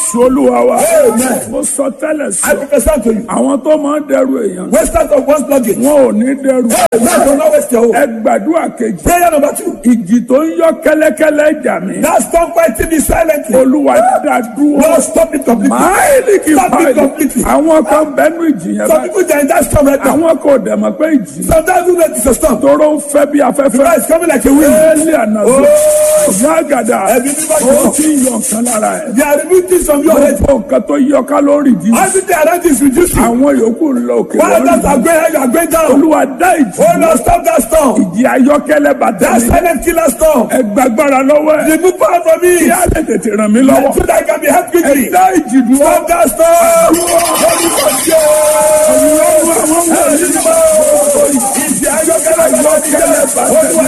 jésù olúwa wa Amen. mo sọ tẹ́lẹ̀ I sọ prophesy to you. àwọn tó máa ń dẹrù èèyàn Wasters of one's luggage. wọn ò ní dẹrù Now do not waste your hope. ẹ gbàdúrà kejì Prayer number two. ìjì tó ń yọ kẹ́lẹ́kẹ́lẹ́ jà mí Now stop fighting me silently. olúwa dá dúró Lord, stop it completely. máìlì kì í Stop it báyìí completely. àwọn kan bẹnu ìjì yẹn Some báyìí people they are in that storm right now. àwọn kò dẹ̀ mọ̀ pé ìjì Sometimes you know it's a storm. tóró ń fẹ́ bí afẹ́fẹ́ It's coming like a wind. éèlì ànàzó yàgàdà Ẹbí mímọ́ ó jùlọ. ti ń yọ nǹkan lára ẹ̀ They are removing things from your head. gbogbo nǹkan tó yọ kálórì jí Everything around you is reducing. àwọn yòókù ń lọ òkè While others lórí are going high, you are going down. olúwa dá ìjì Oh Lord, stop that storm. ìjì ayọ́kẹ́lẹ́ bàtà That mi silent killer storm. ẹ gbàgbára lọ́wọ́ ẹ̀ Remove power from me. kí á lè tètè ràn mí lọ́wọ́ So that I can be helped quickly. ẹ dá ìjì dúró Stop that storm. Holy God, ọlọ́run àwọn ọmọ yìí Ìjì ayọ́kẹ́lẹ́ ayọ́kẹ́lẹ́. Olúwa